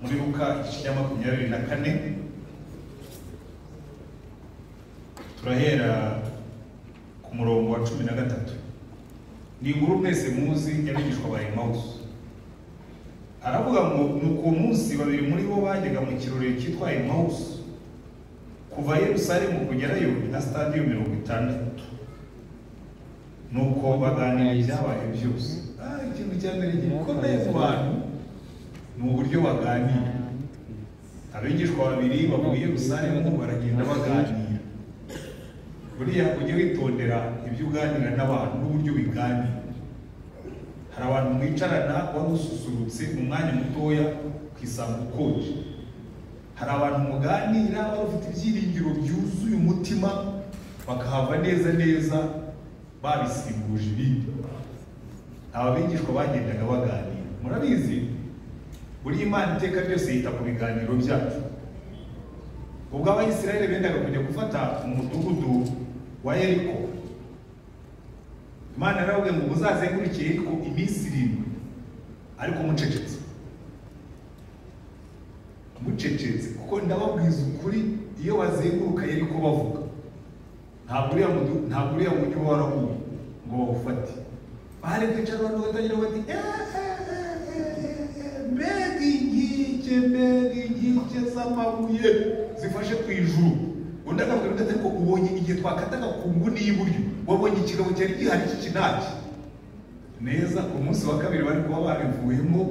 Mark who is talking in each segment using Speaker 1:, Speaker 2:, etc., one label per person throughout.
Speaker 1: muribuka igice cya makumyabiri na kane turahera ku murongo wa cumi na gatatu ni inkuru mwese muzi y'abigishwa ba emawusi aravuga ngo ni uko munsi babiri muri bo bajyaga mu kirori cyitwa emawusi kuva yerusalemu kugerayo na stadiyo mirongo itandatu nuko baganira ibyabaye byose ah ikintu cya mbere gikomeye ku bantu ni uburyo baganira abigishwa babiri bavuye yerusalemu baragenda baganira buriya ujye witondera ibyo uganira n'abantu n'uburyo biganira hari abantu mwicarana wari ususurutse mu mwanya mutoya ku isambu ukonje hari abantu muganira baba bafite ibyiringiro byuzuye umutima bakahava neza neza babisimbuje ibindi aba bigishwa bagendaga baganira murabizi buri imana iteka ryose yita ku biganiro byacu ubwo abayisirayeli bendaga kujya gufata umudugudu wa yeriko imana yaravuga ngo muzazenguruke yeriko iminsi irindwi ariko mucecetse mucecetse kuko ndababwiza ukuri iyo bazenguruka yeriko bavuga ntabwo uriya mudu ntabwo uriya mujyi uba warahuye ngo bawufate bari kwicara abantu batagira bati mbega inkike mbega inkike z'amabuye zifashe ku ijuru undi akabwira undi ati ariko ubonye igihe twakataga ku nguni y'iburyo wabonye ikigabo cyari gihari cy'ikinaki neza ku munsi wa kabiri bari kuba barivuyemo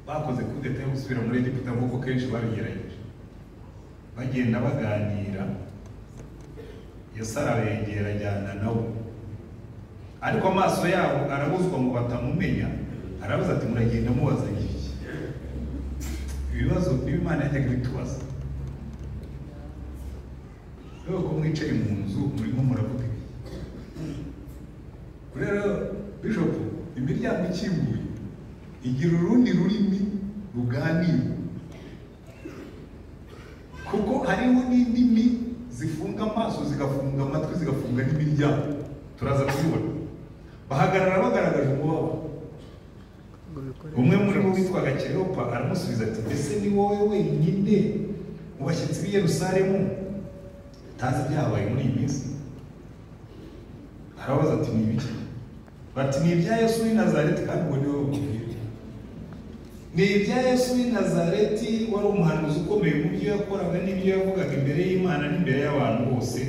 Speaker 1: bakoze kudeta yo gusubira muri egiputa nk'uko kenshi babigerageje bagenda baganira yesara arabegera ajyana nawe ariko amaso yabo arabuzwa ngo batamumenya arabuze ati muragenda mubaza iki ibibazo imana yajyaga ibitubaza rero ko mwicaye mu nzu murimo muravuga ibi rero bishopu imiryango ikinguye igira urundi rurimi ruganira kuko hariho n'indimi zifunga amaso zigafunga amatwi zigafunga n'imiryango turaza kubibona bahagarara bagaragaje umubabaro umwe muri bo witwaga keropa aramusubiza ati mbese ni wowe wenyine mu bashyitsi b'i yerusalemu utazi ibyabaye muri iyi minsi arabaza ati ni ibiki bati ni ibya yesu w'i nazareti kandi ubwo ni wowe ni ibya yesu w'i nazareti wari umuhanuzi ukomeye mu byo yakoraga n'ibyo yavugaga imbere y'imana n'imbere y'abantu bose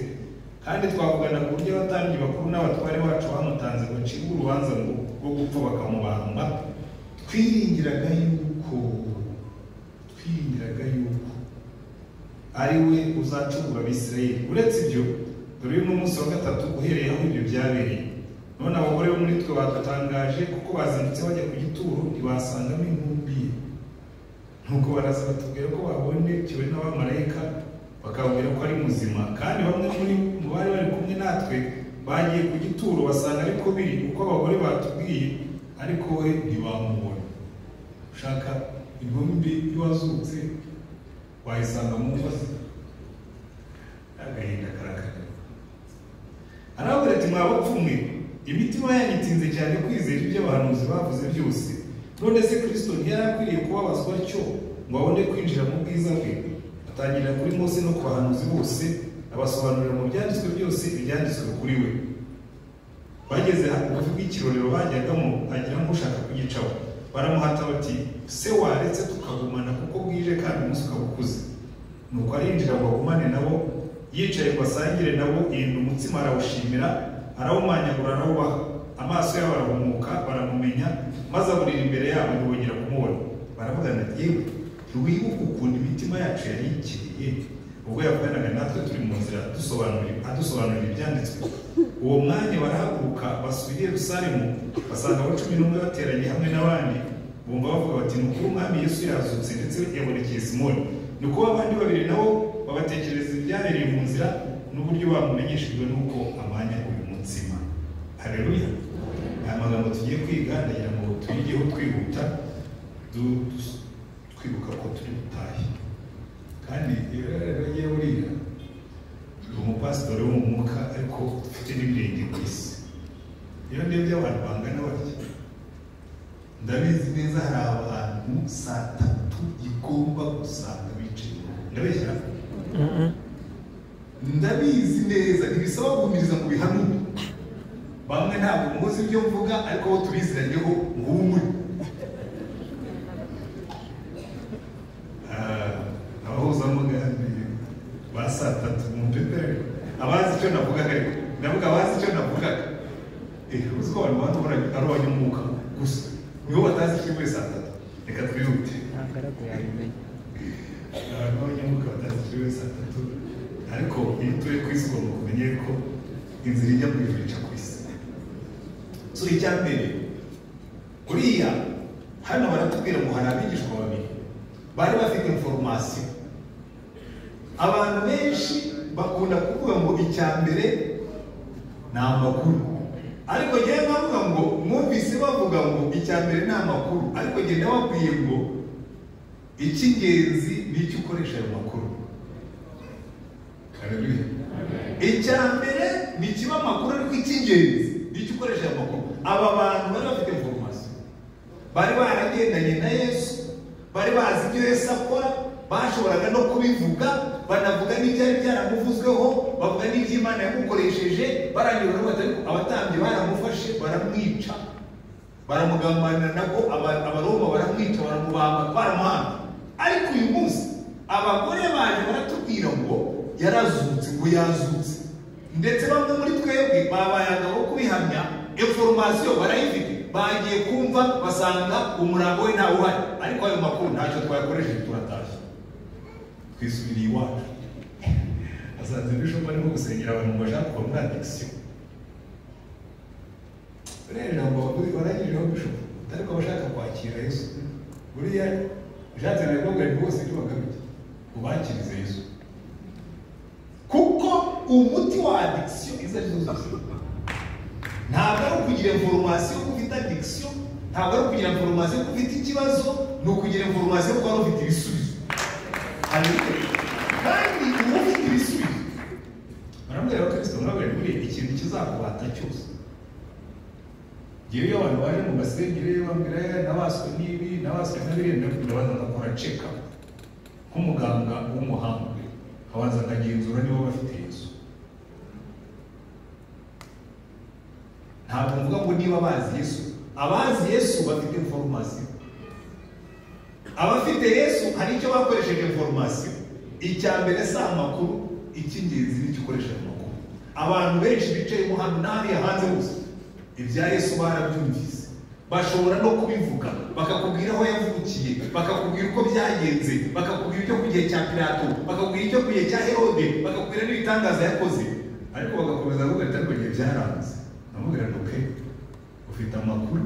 Speaker 1: kandi twavugana ku buryo abatambyi bakuru n'abatware bacu bamutanze bacibwa urubanza rwo gupfa bakamubamba twiringiraga yuko twiringiraga yuko ari we uzacungura abisirayeli uretse ibyo dore uyu ni umunsi wa gatatu uhereye aho ibyo byabereye none abagore bo muri twe badatangaje kuko bazindutse bajya ku gituro ntibasangamo intumbi nuko baraza batubwira ko babonekewe n'abamarayika bakababwira ko ari muzima kandi bamwe muri mu bari bari kumwe natwe bagiye ku gituro basanga ariko biri uko abagore batubwiye ariko we ntibamubona ushaka intumbi y'uwazutse wayisanga mu ngo ze agahinda karakara arababwira ati mwabapfumwe imitima yanyitinze cyane kwizera ibyo abahanuzi bavuze byose none se kirisito ntiyari akwiriye kubabazwa atyo ngo abone kwinjira mu bwiza bwe atangirira kuri mose no ku bahanuzi bose abasobanurira mu byanditswe byose ibyanditswe kuri we bageze hafi bw'ikirorero bajyagamo agira nk'ushaka kugicaho baramuhata bati se waretse tukagumana kuko bwije kandi umunsi ukaba ukuze nuko arinjira ngo agumane nabo yicaye ngo asangire nabo yenda umutsima arawushimira arawumanyagura arawubaha amaso yabo arahumuka baramumenya maze aburira imbere yabo ntibongera kumubona baravugana yewe ntiwibuke ukuntu imitima yacu yari ikiriye ubwo yavuganaga natwe turi mu nzira adusobanurira ibyanditswe uwo mwanya barahaguruka basubira i yerusalemu basanga abo cumi n'umwe bateranye hamwe n'abandi bumva bavuga bati ni ukuri umwami yesu yazutse ndetse yabonekeye simoni ni ukuba abandi babiri nabo babatekereza ibyabereye mu nzira n'uburyo bamumenyeshejwe n'uko amanya uyu mutsima hareruya aya magambo tugiye kwiga ndagira ngo tuyigeho twihuta twibuka ko turi butahe kandi iyo buriya ni umupasitori wo mu mwuka ariko ufite n'ibirenge ku isi iyo ndebye abantu bangana batya ndabizi neza hari abantu saa tatu igomba gusanga bicaye ndabeshyira ndabizi neza ntibisaba guhumiriza ngo bihanure bamwe ntabwo muzi ibyo mvuga ariko bo tubiziranyeho muhumure Ah, abahuzamugambi ba saa tatu mumpepere abazi icyo navugaga ariko ndavuga abazi icyo navugaga Eh, uzi ko abantu bato bari ari abanyamwuka gusa nibo batazi icyo muri saa tatu reka twihute
Speaker 2: ntabwo ari yabimenye
Speaker 1: abantu b'abanyamuka batazi icyo muri saa tatu ariko iyo utuye ku isi ugomba kumenya ko inzira ijya mu ijuru ica ku isi so icya mbere kuriya hano baratubwira ngo hari abigishwa babiri bari bafite inforomasiyo abantu benshi bakunda kuvuga ngo icya mbere ni amakuru ariko njyewe nkavuga ngo mwumvise bavuga ngo icya mbere ni amakuru ariko njye ndababwiye ngo icy'ingenzi ni icyo ukoresha ayo makuru Haleluya. icya mbere ni kiba amakuru ariko icy'ingenzi ni icyo ukoresha ayo makuru aba bantu bari bafite informasiyo bari baragendanye na yesu bari bazi ibyo yesu akora bashoboraga no kubivuga banavuga n'ibyari byaramuvuzweho bavuga n'iby'imana yamukoresheje baranyura bati ariko abatambyi baramufashe baramwica baramugambanira nabwo aba- abaroma baramwica baramubamba baramuhamba ariko uyu munsi abagore baje baratubwira ngo yarazutse ngo yazutse ndetse bamwe muri twebwe babaye abagabo kubihamya informasiyo barayifite bagiye kumva basanga umurambo we ntawe uhari ariko ayo makuru ntacyo twayakoresheje turatashye twisubiriye iwacu asanze bishop arimo gusengera abantu ngo bashaka kuva muri addiction buriya ijambo bavuze barangirijeho bishop ariko abashaka kwakira yesu buriya ushatse nawe kubabwira ngo bose ibyo bagamije ubakirize yesu kuko umuti wa addiction izo ari zo zose ntabwo ari ukugira informasiyo ko ufite addiction ntabwo ari ukugira informasiyo ko ufite ikibazo ni ukugira informasiyo ko wari ufite ibisubizo Haleluya. kandi uba ufite ibisubizo barambwira abakristo murabwira muri ikintu kizakuhata cyose ngewe iyo abantu baje mu masengere bambwira "Eh, nabaswe n'ibi nabaswe na biriya ndabwira abanza agakora check up nk'umuganga w'umuhanga abanza akagenzura niba bafite yesu ntabwo mvuga ngo niba bazi yesu abazi yesu bafite informasiyo abafite yesu hari icyo bakoresheje informasiyo icya mbere si amakuru icy'ingenzi ni icyo ukoresha amakuru abantu benshi bicaye mo hano n'ahariya hanze hose ibya yesu barabyumvise bashobora no kubivuga bakakubwira aho yavukiye bakakubwira uko byagenze bakakubwira icyo ku gihe cya pilato bakakubwira icyo ku gihe cya herode bakakubwira n'ibitangaza yakoze ariko bagakomeza bavuga ati ariko igihe byaranze namubwira ngo ke ufite amakuru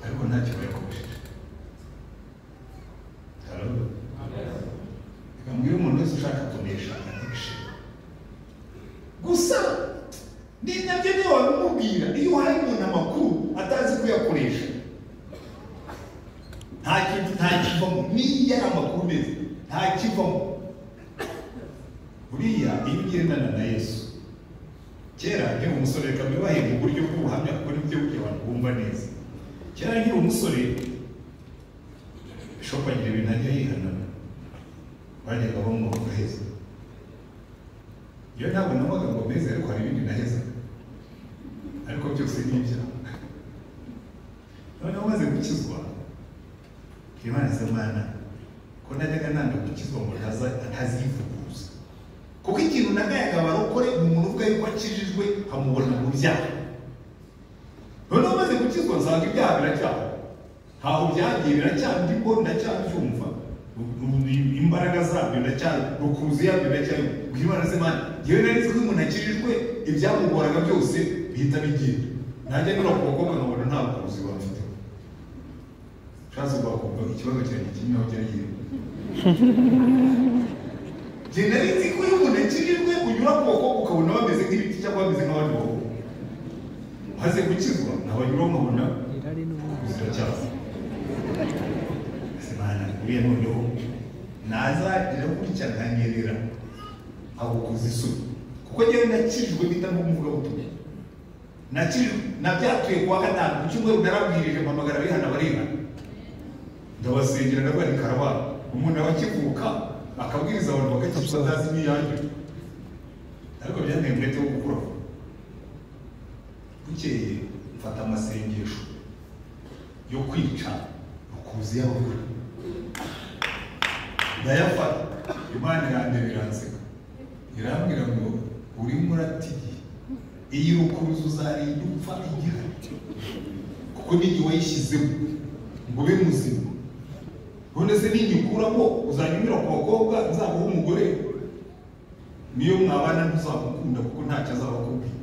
Speaker 1: ariko ntacyo bayakoresheje Haleluya. Reka mbwire umuntu wese ushaka kunesha addiction gusa ni nabyo niyo wabimubwira iyo uhaye umuntu amakuru atazi kuyakoresha nta kintu nta kivamo niyo ari amakuru meza nta kivamo buriya iyo ugendana na yesu kera nkiri umusore reka mbibahe mu buryo bw'ubuhamya kuko nibyo buryo abantu bumva neza kera nkiri umusore ishopu agira ibintu ajya yihana bajyaga bamwumva heza iyo ntabwo nabaga ngo meze ariko hari ibindi naheza ariko byose ni ibyaha noneho maze gukizwa imana isa mwana ko najyaga nanga gukizwa ngo ntaza- ntazivuguruza kuko ikintu nagayaga abarokore umuntu ubwo yuko akijijwe hamubona mu byaha noneho maze gukizwa nsanga ibyaha biracyaha ntaho byagiye biracyandimo ndacyabyumva imbaraga zabyo ndacyarukuzi yabyo ndacyari guhimana se mana yewe nari nzi ko iyo umuntu akijijwe ibyamugoraga byose bihita bigenda nanjye nyura ku bakobwa nkabona nta bukuzi bafite ushatse kubakobwa ikibazo cyanjye kimwe aho cyari kiri njye nari nzi ko iyo umuntu akijijwe unyura ku bakobwa ukabona bameze nk'ibiti cyangwa bameze nk'abandi bakobwa maze gukizwa nabanyura nkabona
Speaker 2: irari n'ubundi
Speaker 1: kuzira cyabo simana uriya noneho nazagira gutya nkanyerera agukuza isoni kuko njyewe nakijwe mpita mvuga ubutumwa Naki- nabyatuye kuwa gatanu ku cyumweru narabwirije mpamagara abihana barihana ndabasengera ndavuga ni karabara umuntu aba akivuka akabwiriza abantu bagakira batazi n'iyanjye ariko byanteye umwete wo gukura bukeye mfata amasengesho yo kwica rukuzi y'abagore ndayafata imana irandeba biranseka irambwira ngo urimo uratiye iyi rukuruzi uzarinda upfa igihari kuko n'igihe wayishyizemo ngo ube muzima none se ninyikuramo uzajya unyura ku bakobwa nzaguha umugore niyo mwabana ntuzamukunda kuko ntacyo azaba akubwiye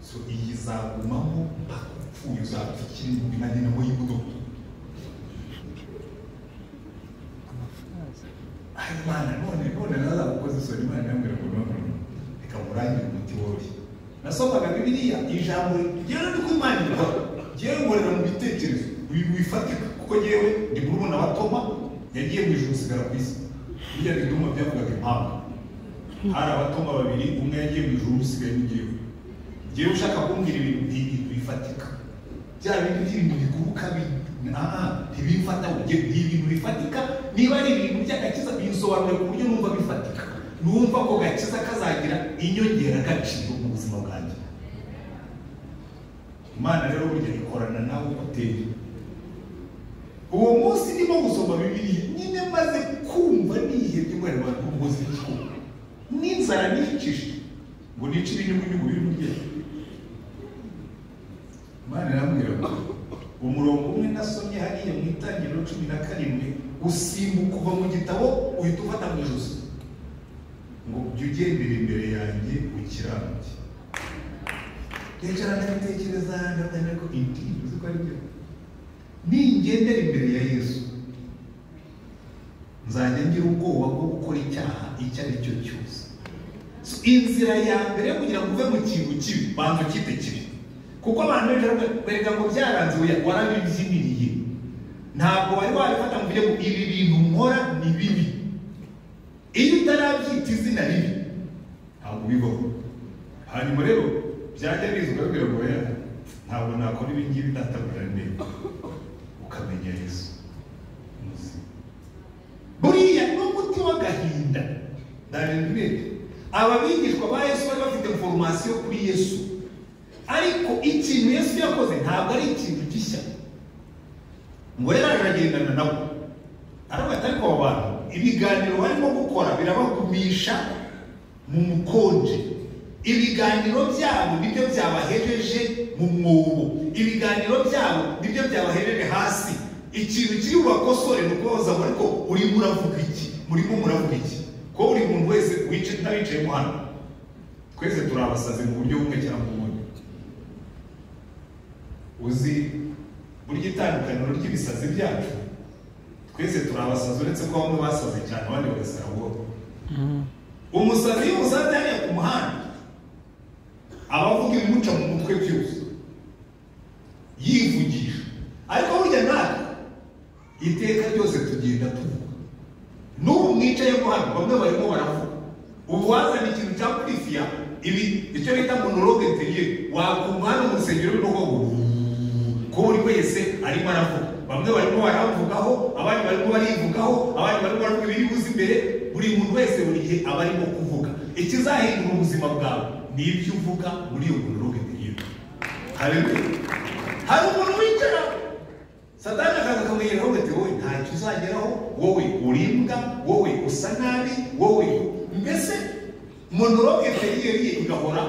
Speaker 1: so iyi izagumamo mpaka upfuye uzapfa ikiri mu nka nyina mu y'imodoka
Speaker 2: amafaza
Speaker 1: ayo imana none none nazagukoze isoni imana yambwira ngo none reka murangire umuti woroshye nasomaga bibiliya ijambo ryewe ni ko imana ikora ngewe nkorera mu bitekerezo ibintu bifatika kuko ngewe ndi murumuna wa toma yagiye mu ijuru usigara ku isi burya bituma byavugaga impamvu hari abatoma babiri umwe yagiye mu ijuru usigaye ni ngewe ngewe ushaka kumbwira ibintu bi- bifatika bya bintu by'ibintu biguruka bi- aha ntibimfata ubwo ibintu bifatika niba ari ibintu by'agakiza binsobanurira ku buryo numva bifatika numva ko gakiza kazagira inyongeragaciro mu buzima bwanjye imana rero burya ikorana nawe uko uteye uwo munsi ndimo gusoma bibiliya nyine maze kumva nihebye ngo areba umugozi w'igihugu n'inzara nicishije ngo nice ibinyugunyugu biri mu ryera imana irambwira ngo umurongo umwe nasomye hariya mu itangiriro cumi na karindwi usimbuka kuva mu gitabo uhita ufata mu ijosi ngo jya ugendera imbere yanjye ukiranuke nicara ndabitekereza ndabyana ko indi uzi ko ari byo ningendera imbere ya yesu nzajya ngira ubwoba bwo gukora icyaha icyo ari cyo cyose So, inzira ya mbere yo kugira ngo uve mu kintu kibi banza ukite kibi kuko abantu benshi baravuga- berega ngo byaranze oya, warabibyiniriye ntabwo wari wabifata ngo ujye ngo ibi bintu nkora ni bibi iyo utarabyita izina ribi ntabwo bibaho hanyuma rero byajya biza ukabwira ngo oya ntabwo nakora ibi ngibi ndatabura neza ukamenya yesu muzima buriya n'umuti w'agahinda ndarindirete aba bigishwa ba yesu bari bafite foromasiyo kuri yesu ariko ikintu yesu yakoze ntabwo ari ikintu gishya ngo rero aragendana nabo aravuga ati ariko aba bantu ibiganiro barimo gukora birabagumisha mu mukonje ibiganiro byabo nibyo byabahejeje mu mwobo ibiganiro byabo nibyo byabahejeje hasi ikintu kiri bubakosore ni ukubaza ngo ariko urimo uravuga iki murimo muravuga iki kuko buri muntu wese wicaye n'abicayemo hano twese turi abasazi mu buryo bumwe cyangwa ubundi uzi burya itandukaniro ry'ibisazi byacu twese turi abasazi uretse ko bamwe basaze cyane abandi bagasara buhoro umusazi iyo umusazi hariya ku muhanda aba avuga ibimuca mu mutwe byose yivugisha ariko burya natwe iteka ryose tugenda tuvuga n'ubu mwicaye mo hano bamwe barimo baravuga ubu wazana ikintu cya kurifiya ibi icyo bita monologue interieur wakumva hano mu rusengero no ko buri wese arimo aravuga bamwe barimo baravugaho abandi barimo barivugaho abandi barimo baravuga ibiri buze imbere buri muntu wese buri gihe aba arimo kuvuga ikizahindura ubuzima bwawe ni ibyo uvuga muri iyo monologue interieur haleluya hari umuntu wicara satani akaza akamwegera aho ati wowe ntacyo uzageraho wowe urimbwa wowe usa nabi wowe mbese monologue interieur igahora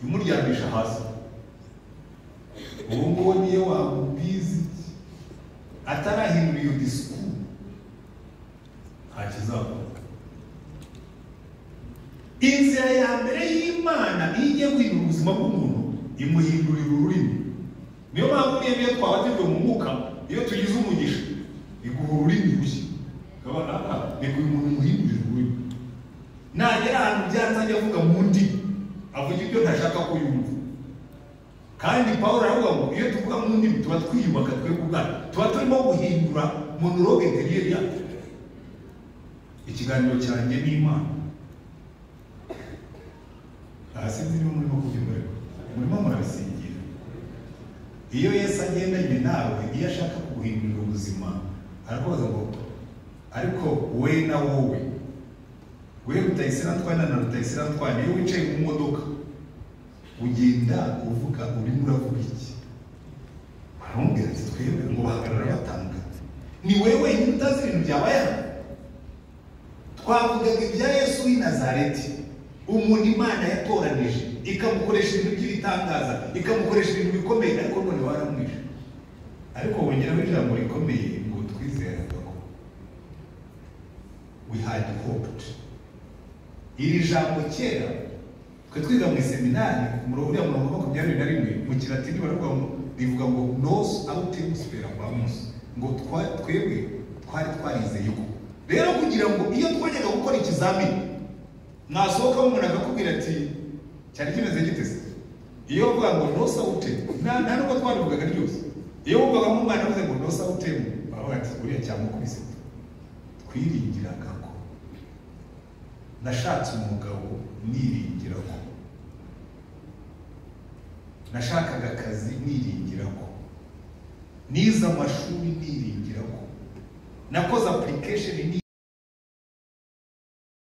Speaker 1: imuryamisha hasi ubu ngubu niyo wamubizi atarahindura iyo disikuru ntakizakora inzira ya mbere y'imana iyo igiye guhindura ubuzima bw'umuntu imuhindurira ururimi niyo mpamvu niyo niyo twabatijwe mu mwuka iyo tugize umugisha iguha ururimi rushya ukabona aha reka uyu muntu umuhindurire ururimi nagera ahantu byanze ajya avuga mu ndimi avuga ibyo ntashaka ko yumva kandi pawulo aravuga ngo iyo tuvuga mu ndimi tuba twiyubaka twebwe ubwacu tuba turimo guhindura monologue interiyeri yacu ikiganiro cyanjye n'imana hasi zirimo muri makumyabiri murimo murabisingira iyo yesu agendanye nawe iyo ashaka kuguhindurira ubuzima arakubaza ngo ariko we na wowe we rutayisiratwana na rutayisiratwana iyo wicaye mu modoka ugenda uvuga urimo uravuga iki baramubwira ati twebwe ngo bahagarara batanga ni wowe wenyine utazi ibintu byabaye hano twavugaga ibya yesu w'i nazareti umuntu imana yatoranije ikamukoresha ibintu by'ibitangaza ikamukoresha ibintu bikomeye ariko none waramwishe ariko wongeraho ijambo rikomeye ngo twizeraga ko we had hoped iri jambo kera twe twiga mu iseminari ku murongo uriya murongo wa makumyabiri na rimwe mu kilatini baravuga ngo rivuga ngo nos autimus perabamus ngo twa- twebwe twari twarizeye ko rero kugira ngo iyo twajyaga gukora ikizamini mwasohoka umuntu akakubwira ati cyari kimeze gite se iyo bavuga ngo nosawutemu nta n'ubwo twabivugaga ryose iyo wumvaga nk'umwana avuze ngo nosawutemu baravuga ati uriya cyamukubise twiringiraga ko nashatse umugabo niringira ko nashakaga akazi niringira ko nize amashuri niringira ko nakoze application ni